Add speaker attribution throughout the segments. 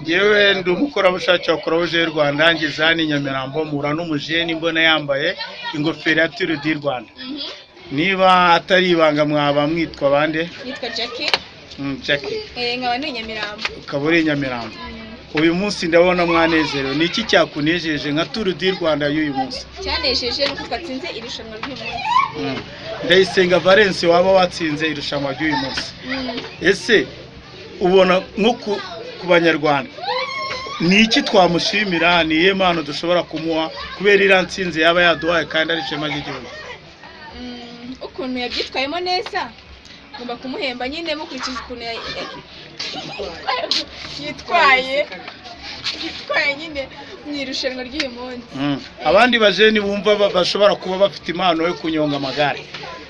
Speaker 1: yewe ndi umukorerabushake wa Croix-Rouge y'u Rwanda ngeze hano i Nyamirambo mpura n'umujeni mbona yambaye ingofero ya Tour du Rwanda niba atari ibanga mwaba mwitwa bande
Speaker 2: nitwa Jackie
Speaker 1: Mm, Jackie
Speaker 2: eh, nkaba ni Nyamirambo
Speaker 1: ukaba uri i Nyamirambo uyu munsi ndabona mwanezerewe ni iki cyakunejeje nka Tour du Rwanda y'uyu munsi
Speaker 2: cyanejeje ni uko twatsinze irushanwa ry'umunsi
Speaker 1: Mm. ndayisenga valence waba watsinze irushanwa ry'uyu munsi ese ubona nko ku- ku banyarwanda ni iki twamushimira ni iyihe mpano dushobora kumuha kubera iriya nsinzi yaba yaduhaye kandi ari ishema ry'igihugu
Speaker 2: Mm, ukuntu yabyitwayemo neza ngomba kumuhemba nyine mukurikije ukuntu ya- ya- yitwaye yitwaye nyine mu irushanwa ry'uyu munsi
Speaker 1: Mm. abandi bajeni bumva ba- bashobora kuba bafite impano yo kunyonga amagare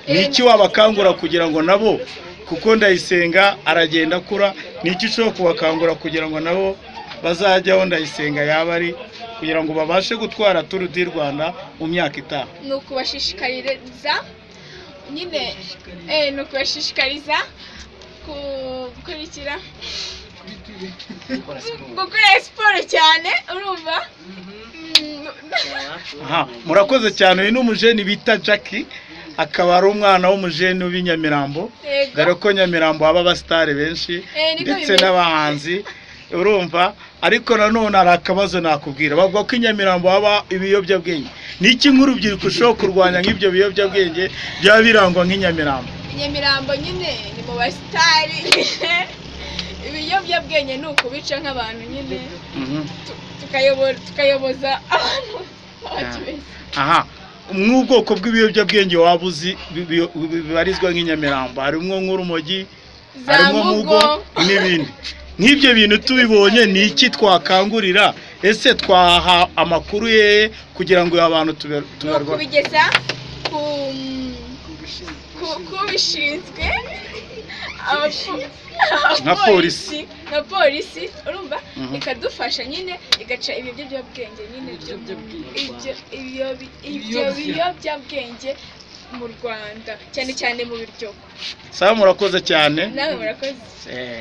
Speaker 1: ni iki wabakangura kugira ngo nabo kuko ndayisenga aragenda akura ni iki ushobora kubakangura kugira ngo nabo bazajyaho ndayisenga yaba ari kugira ngo babashe gutwara turu di rwanda mu myaka itaha
Speaker 2: ni ukubashishikariza nyine eh, ni ukubashishikariza gukurikira gukora siporo cyane urumva Mm,
Speaker 1: Aha, murakoze cyane uyu ni umujeni bita Jackie akaba ari umwana w'umujeni w'i Nyamirambo
Speaker 2: Yego.
Speaker 1: dore ko Nyamirambo haba abasitari benshi
Speaker 2: Eh, niko
Speaker 1: ndetse
Speaker 2: bimeze.
Speaker 1: n'abahanzi urumva ariko nanone hari akabazo nakubwira bavuga ko i Nyamirambo haba ibiyobyabwenge ni iki nk'urubyiruko ushobora kurwanya nk'ibyo biyobyabwenge byaba birangwa nk'i Nyamirambo
Speaker 2: nyamirambo nyine ni mu basitari ibiyobyabwenge ni ukubica nk'abantu nyine
Speaker 1: Mhm.
Speaker 2: tu- tukayobo- tukayoboza abantu abacu beza.
Speaker 1: aha nk'ubwoko bw'ibiyobyabwenge waba uzi bi- bi- bi- bibarizwa nk'i Nyamirambo harimo nk'urumogi
Speaker 2: za
Speaker 1: harimo mugo
Speaker 2: mugo
Speaker 1: n'ibindi nk'ibyo bintu tubibonye ni iki twakangurira ese twaha amakuru ye kugira ngo abantu tuber-
Speaker 2: ni
Speaker 1: tuberwe
Speaker 2: ukubigeza ku ku- kubishinzwe abapo-
Speaker 1: Nka polisi.
Speaker 2: nka polisi urumva
Speaker 1: Mhm.
Speaker 2: ikadufasha nyine igaca ibyo biyobyabwenge nyine byo- ibyo- ibyo- ibyo biyobyabwenge mu rwanda cyane cyane mu biryo
Speaker 1: saba murakoze cyane
Speaker 2: nawe murakoze
Speaker 1: Eh,